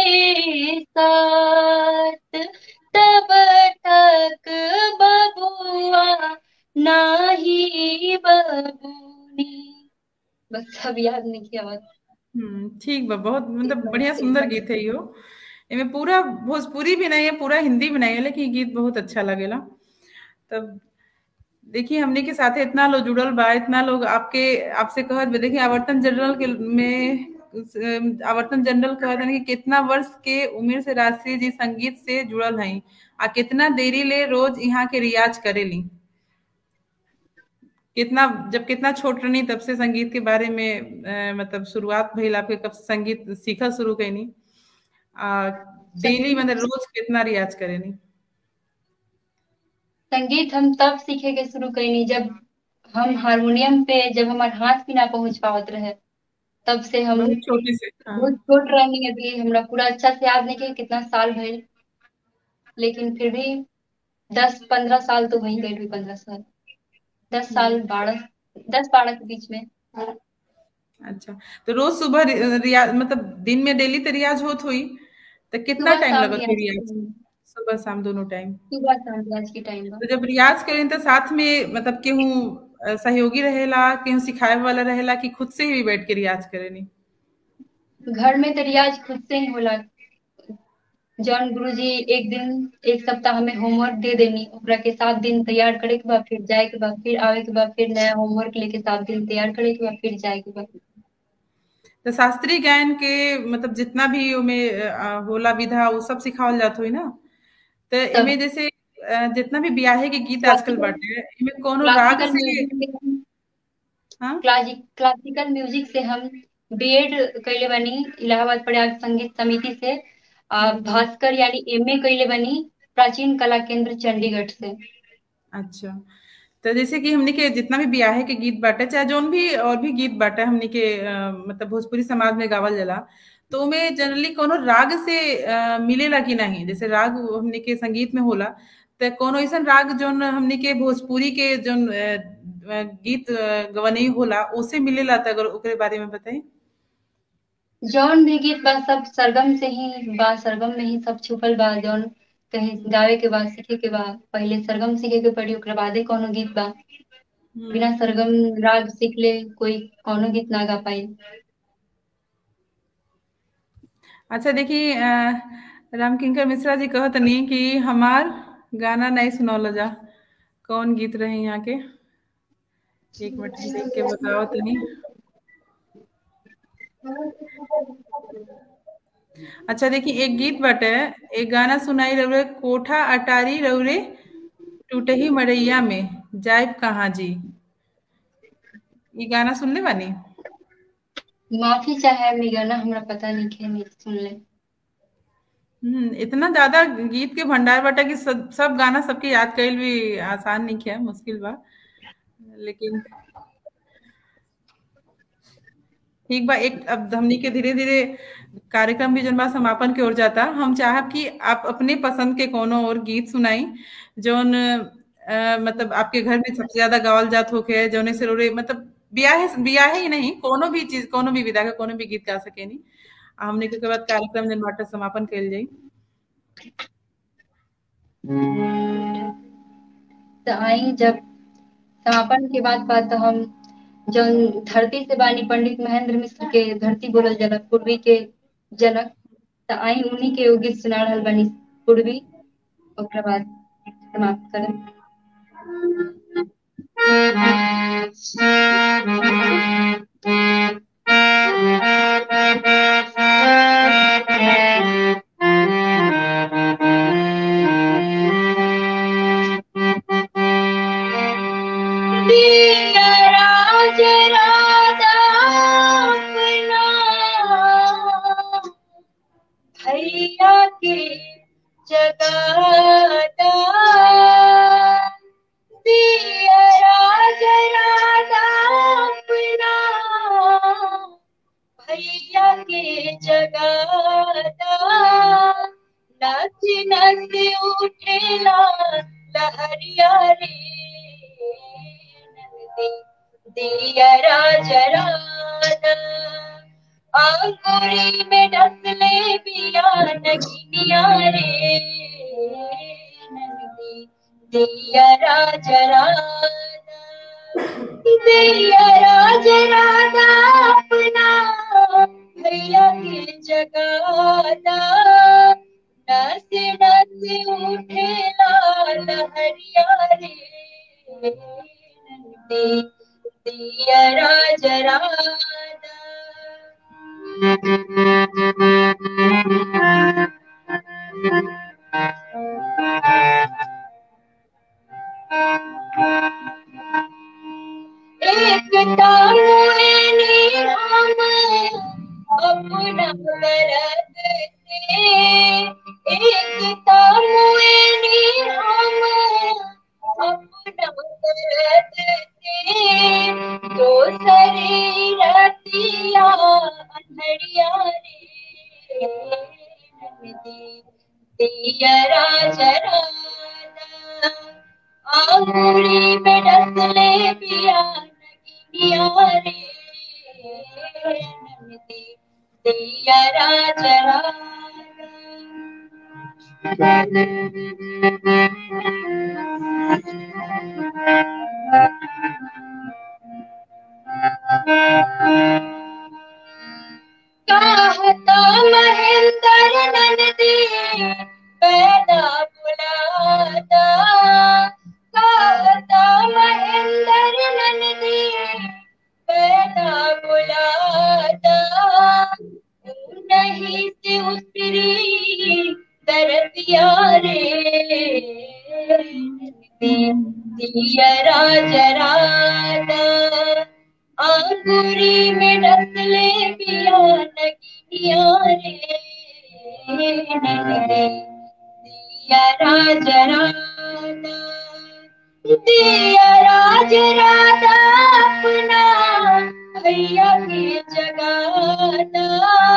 साथ तब तक बबुआ नाही बबूनी बस अब याद नहीं किया बात हम्म ठीक बा बहुत मतलब बढ़िया सुंदर गीत है यो एमे पूरा भोजपुरी भी नहीं है पूरा हिंदी भी नहीं है लेकिन गीत बहुत अच्छा लगेला तब देखिए हमने के साथ इतना लोग जुड़ल बा इतना लोग आपके आपसे कहत बा देखिए आवर्तन जनरल के में अ, आवर्तन जनरल कहत हन कि कितना वर्ष के उम्र से राष्ट्रीय जी संगीत से जुड़ल हई आ कितना देरी ले रोज यहाँ के रियाज करेली कितना जब कितना छोट रहनी तब से संगीत के बारे में अ, मतलब शुरुआत भइल आपके कब से संगीत सीखल शुरू कैनी आ डेली मतलब रोज कितना रियाज करेनी संगीत हम तब सीखे के शुरू कैनी जब हम हारमोनियम पे जब हमार हाथ भी ना पहुंच पावत रहे तब से हम बहुत छोटी से हाँ बहुत छोट रहनी अभी हमरा पूरा अच्छा से याद नहीं कि कितना साल भइल लेकिन फिर भी दस पंद्रह साल तो वही गए भी पंद्रह साल दस साल बारह दस बारह के बीच में अच्छा तो रोज सुबह रि- रियाज मतलब दिन में डेली तो रियाज होत हुई तो कितना सुबह टाइम शाम लगत है रियाज रियाज सुबह शाम दोनों टाइम सुबह शाम रियाज के टाइम बा तो जब रियाज करें तो साथ में मतलब केहू अ, सहयोगी रहेला केहू सिखाए वाला रहेला कि खुद से ही बैठ के रियाज करेनी घर में तो रियाज खुद से ही होला जौन गुरुजी एक दिन एक सप्ताह हमें होमवर्क दे देनी ओकरा के सात दिन तैयार करे के बाद फिर जाए के बाद फिर आवे के बाद फिर नया होमवर्क लेके सात दिन तैयार करे के बाद फिर जाए के बाद तो शास्त्रीय गायन के मतलब जितना भी ओमे अ, होला विधा वो सब सिखावल जात हुई ना तो सब एमे जैसे अ, जितना भी ब्याहे के गीत आजकल बाटे एमे कोनो राग क्लासिकल से म्यूजिक से हम हाँ क्लासिक क्लासिकल म्यूजिक से हम बीएड कैले बनी इलाहाबाद प्रयाग संगीत समिति से आ हम्म, भास्कर यानी एमए कैले बनी प्राचीन कला केंद्र चंडीगढ़ से अच्छा तो जैसे कि हमने के जितना भी ब्याहे के गीत बाटे चाहे जोन भी और भी गीत बाटे हमने के अ, मतलब भोजपुरी समाज में गावल जाला तो उमे जनरली कोनो राग से अ, मिलेला कि नहीं जैसे राग हमने के संगीत में होला तो कोनो ऐसा राग जोन हमने के भोजपुरी के जोन अ, अ, गीत अ, गवनई होला ओसे मिलेला तो अगर ओकरे बारे में बताई जौन भी गीत बा सब सरगम से ही बा सरगम में ही सब छुपल बा जौन कहीं गावे के बाद सीखे के बा पहले सरगम सीखे के पड़ी ओकरा बादे कोनो गीत बा बिना हम्म सरगम राग सीख ले कोई कोनो गीत ना गा पाई अच्छा देखिए अ, रामकिंकर मिश्रा जी कहत नहीं कि हमार गाना नहीं सुनौल जा कौन गीत रहे यहाँ के एक मिनट हम देख के बताओ तनी अच्छा देखिए एक गीत बाटे एक गाना सुनाई रउरे कोठा अटारी रउरे टूटही मड़ैया में जाइब कहाँ जी ये गाना सुनले बानी माफी चाहे हमनी गाना हमरा पता नहीं के नहीं सुन ले हम्म इतना ज्यादा गीत के भंडार बाटे कि सब, सब गाना सबके याद कईल भी आसान नहीं है मुश्किल बा लेकिन ठीक बा एक अब हमनी के धीरे धीरे कार्यक्रम भी जन बा समापन की ओर जाता हम चाहब कि आप अपने पसंद के कोनो और गीत सुनाई जौन अ, मतलब आपके घर में सबसे ज्यादा गावल जात होके जौने से रोरे मतलब बियाहे बियाहे ही नहीं कोनो भी चीज कोनो भी विधा का कोनो भी गीत गा सकेनी आ हमने के बाद कार्यक्रम जन बाटे समापन कइल जाई तो आई जब समापन के बाद बात तो हम जौन धरती से बानी पंडित महेंद्र मिश्र के धरती बोलल जाला पूर्वी के जनक तो आई उन्हीं के वो गीत सुना रहल बानी पूर्वी ओकरा बाद समाप्त करब जगाता दिया जरादा अपना भैया के जगाता नच नच उठेला लहरिया रे नंदी दिया जरादा अंगूरी में डसले बिया नगिनिया रे नंदी दिया जरादा दिया जरादा अपना भैया के जगादा नस नस उठेला लहरिया रे नंदी दिया जरादा एक तामुनी हम अपना करत थे एक तामुनी हम अपना करत थे दोसरी रतिया अंधड़िया रे नंदी दिया जरादा आंगुरी में डसले पिया नगिनिया रे नंदी दिया जरादा कहता महेंद्र नंदी पैदा बुलाता कहता महेंद्र नंदी पैदा बुलाता नहीं से उतरी दरदिया रे दिया जरादा अंगूरी में डसले पिया नगिनिया रे दिया जरादा दिया जरादा अपना भैया के जगाना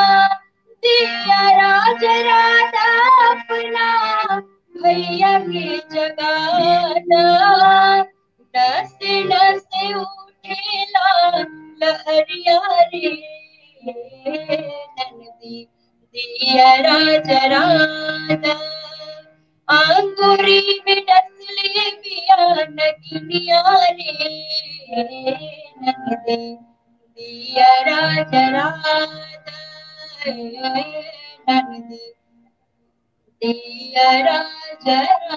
दिया जरादा अपना भैया के जगाना नस नस उठेला लहरिया रे नंदी दिया जरादा अंगूरी में डसले पिया नगिनिया रे नंदी दिया जरादा नंदी दिया जरादा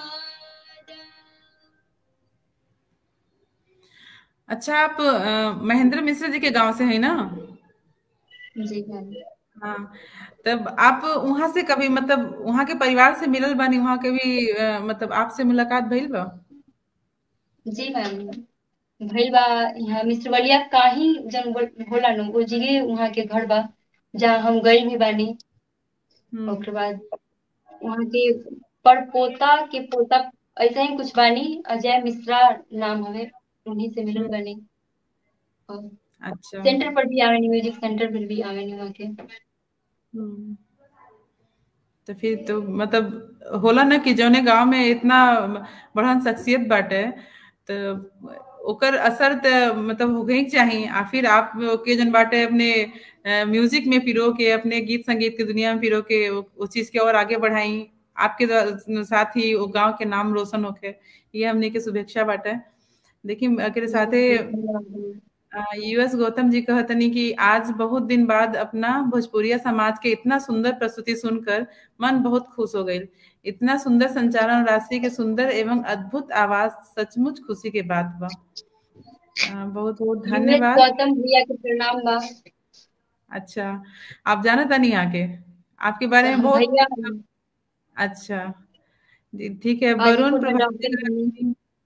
अच्छा आप अ, महेंद्र मिश्र जी के गांव से है ना जी मैम हाँ तब आप वहां से कभी मतलब वहां के परिवार से मिलल बानी वहां के भी अ, मतलब आपसे मुलाकात भइल बा जी मैम भइल बा यहाँ मिश्रवलिया का ही जन बोल- होला नु वो जगह वहाँ के घर बा जहाँ हम गई भी बानी हम्म, ओकरे बाद वहाँ के परपोता के पोता ऐसा ही कुछ बानी अजय मिश्रा नाम हवे उन्हीं से मिलल बानी और अच्छा सेंटर पर भी आवेनी म्यूजिक सेंटर पर भी आवेनी वहाँ के हम्म, तो फिर तो मतलब होला ना कि जौने गांव में इतना बड़हन शख्सियत बाटे तो ओकर असर तो मतलब होके ही चाहिए आ फिर आप के जन बाटे अपने अ, म्यूजिक में पिरो के अपने गीत संगीत की दुनिया में पिरो के वो, वो चीज के और आगे बढ़ाई आपके द्वा- साथ ही वो गांव के नाम रोशन होके ये हमने के शुभेच्छा बाटे देखिए अकेले साथे यूएस गौतम जी कहतनी कि आज बहुत दिन बाद अपना भोजपुरिया समाज के इतना सुंदर प्रस्तुति सुनकर मन बहुत खुश हो गई इतना सुंदर संचालन राशि के सुंदर एवं अद्भुत आवाज सचमुच खुशी के बात बा अ, बहुत बहुत यूएस धन्यवाद गौतम भैया के प्रणाम बा अच्छा आप जाना था नहीं आके आपके बारे में बहुत भैया अच्छा जी ठीक है वरुण हाजीपुर में प्रभाती डॉक्टर बनी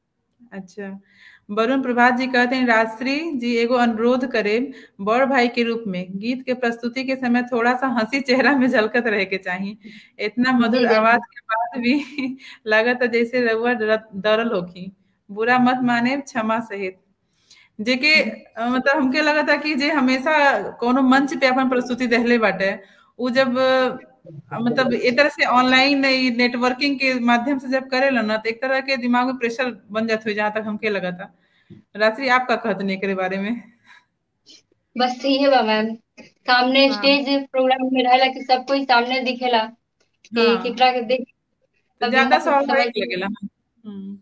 अच्छा वरुण प्रभात जी कहते हैं राजश्री जी एगो अनुरोध करे बड़ भाई के रूप में गीत के प्रस्तुति के समय थोड़ा सा हंसी चेहरा में झलकत रहे के चाहिए इतना मधुर आवाज के बाद भी लागत जैसे रउआ डरल होखी बुरा मत माने क्षमा सहित जेके मतलब हमके लगा था कि जे हमेशा कोनो मंच पे अपन प्रस्तुति दहले बाटे उ जब मतलब एक तरह से ऑनलाइन नेटवर्किंग के माध्यम से जब करे ना तो एक तरह के दिमाग में प्रेशर बन जाते हुए जहां तक हमके लगा था रात्रि आपका कहते नहीं के बारे में बस यही बा मैम सामने हाँ। स्टेज प्रोग्राम में रहेला कि सब कोई सामने दिखेला कि हाँ। केकरा के देख तो तब ज्यादा यहाँ कुछ स्वाभाविक समझ- लगेला हम्म।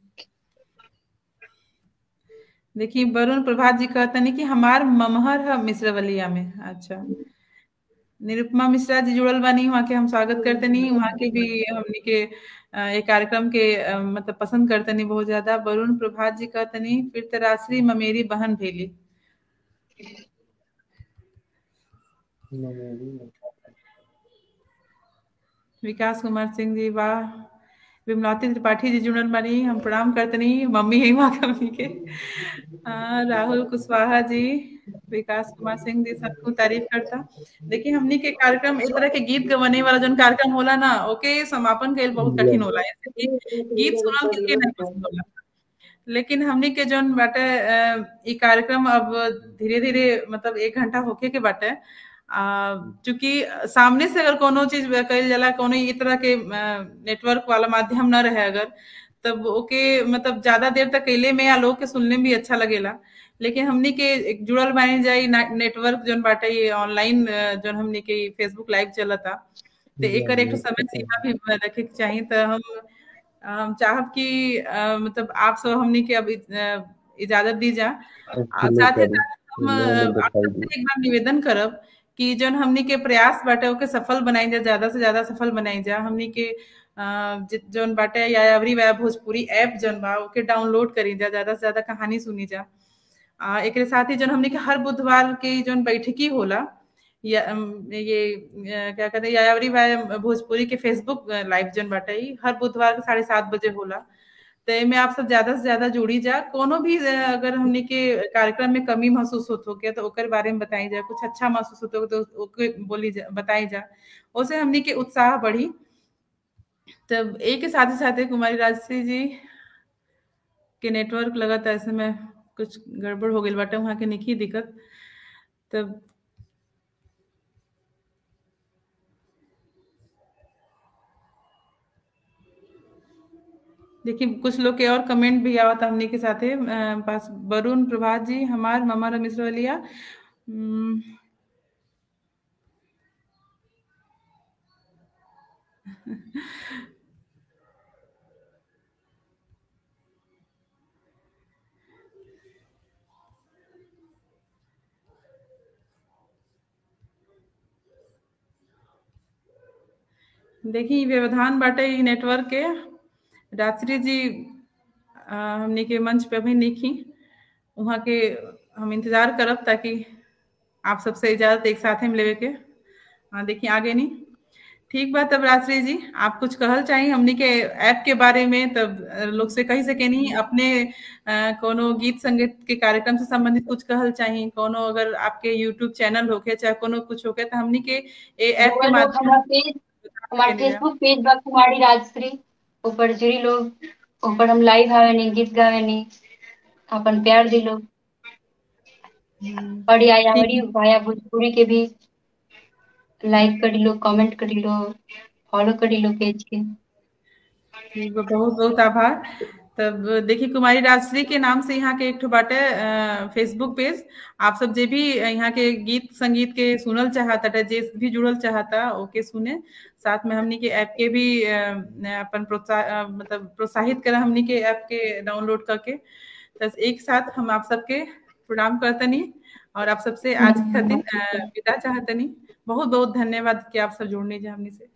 देखिए वरुण प्रभात जी कहते नहीं कि हमार ममहर है मिश्रवलिया में अच्छा निरुपमा मिश्रा जी जुड़ल बानी वहाँ के हम स्वागत करते नहीं वहाँ के भी हमने के अ, ये कार्यक्रम के अ, मतलब पसंद करते नहीं बहुत ज्यादा वरुण प्रभात जी कहते नहीं फिर तराश्री ममेरी बहन भेली विकास कुमार सिंह जी वाह विमलावती त्रिपाठी जी जुड़ल बानी हम प्रणाम करते नहीं मम्मी है वहाँ के मम्मी के आ, राहुल कुशवाहा जी विकास कुमार सिंह जी सबको तारीफ करता देखिए हमनी के कार्यक्रम इस तरह के गीत गवाने वाला जो कार्यक्रम होला ना ओके समापन के बहुत कठिन होला ऐसे कि गीत सुनल किसके नहीं पसंद होला लेकिन हमनी के जोन बाटे अ, ई कार्यक्रम अब धीरे धीरे मतलब एक घंटा होके के बाटे आ, चूंकि सामने से अगर कोनो चीज कल जाला कोनो ई तरह के नेटवर्क वाला माध्यम न रहे अगर तब ओके मतलब ज्यादा देर तक कैले में या लोग के सुनने में भी अच्छा लगेला लेकिन हमनी के एक जुड़ल बानी जाई नेटवर्क जोन बाटे ये ऑनलाइन जोन हमनी के फेसबुक लाइव चलता तो एकर एक ठो समय सीमा भी रखे के चाहिए तो हम हम चाहब कि अ, मतलब आप सब हमनी के अब इ- इजाजत दी जा आ, साथ ही साथ हम अ, आप सबसे एक बार निवेदन करब कि जोन हमनी के प्रयास बाटे ओके सफल बनाई जा ज्यादा से ज्यादा सफल बनाई जा हमनी के अ, जि- जोन बाटे यायावरी वया भोजपुरी ऐप जोन बा ओके डाउनलोड करी जा ज्यादा से ज्यादा कहानी सुनी जा आ, एकरे साथ ही जोन हमनी के हर बुधवार के जोन बैठकी होला या अम, ये अ, क्या कहते हैं यायावरी वया भोजपुरी के फेसबुक लाइव जोन बाटे ई हर बुधवार के साढ़े सात बजे होला तो एमे आप सब ज्यादा से ज्यादा जुड़ी जा कोनो भी अ, अगर हमने के कार्यक्रम में कमी महसूस होत हो तो ओकर बारे में बताई जा कुछ अच्छा महसूस होत हो तो ओके बोली जा बताई जा ओसे हमने के उत्साह बढ़ी तब एक के साथ ही साथ कुमारी राजश्री जी के नेटवर्क लगता ऐसे में कुछ गड़बड़ हो गई बाटे वहाँ के निकी दिक्कत तब देखिए कुछ लोग के और कमेंट भी आवत हमने के साथे अ, पास वरुण प्रभात जी हमार ममा रमिश्रवलिया हम्म, देखिए ई व्यवधान बाटे ई नेटवर्क के रात्रि जी अ, हमने के मंच पे अभी नहीं की वहाँ के हम इंतजार करब ताकि आप सबसे इजाजत एक साथ में लेवे के हाँ देखिए आगे नहीं ठीक बात तब रात्रि जी आप कुछ कहल चाहिए हमनी के ऐप के बारे में तब अ, लोग से कही सके नहीं अपने अ, कोनो गीत संगीत के कार्यक्रम से संबंधित कुछ कहल चाहिए कोनो अगर आपके यूट्यूब चैनल होके चाहे कोनो कुछ होके तो हमनी के ए ऐप के वो लोग माध्यम हमारा पेज हमारा के लिए। फेसबुक पेज बा कुमारी राजश्री ऊपर जुड़ी लोग ऊपर हम लाइव आवे नी गीत गावे नी अपन प्यार दी लोग हम्म, और या ठीक हमारी भाया भोजपुरी के भी लाइक करी लो कमेंट करी लो फॉलो करी लो पेज के ठीक बा बहुत बहुत आभार तब देखिए कुमारी राजश्री के नाम से यहाँ के एक ठो बाटे अ, फेसबुक पेज आप सब जे भी यहाँ के गीत संगीत के सुनल चाहता टा जे भी जुड़ल चाहता ओके सुने साथ में हमनी के ऐप के भी अ, अपन प्रोत्साह अ, मतलब प्रोत्साहित करा हमनी के ऐप के डाउनलोड करके तो एक साथ हम आप सबके प्रणाम करतनी और आप सबसे आज के खातिर अ, विदा चाहतनी बहुत बहुत धन्यवाद कि आप सब जुड़ने जा हमनी से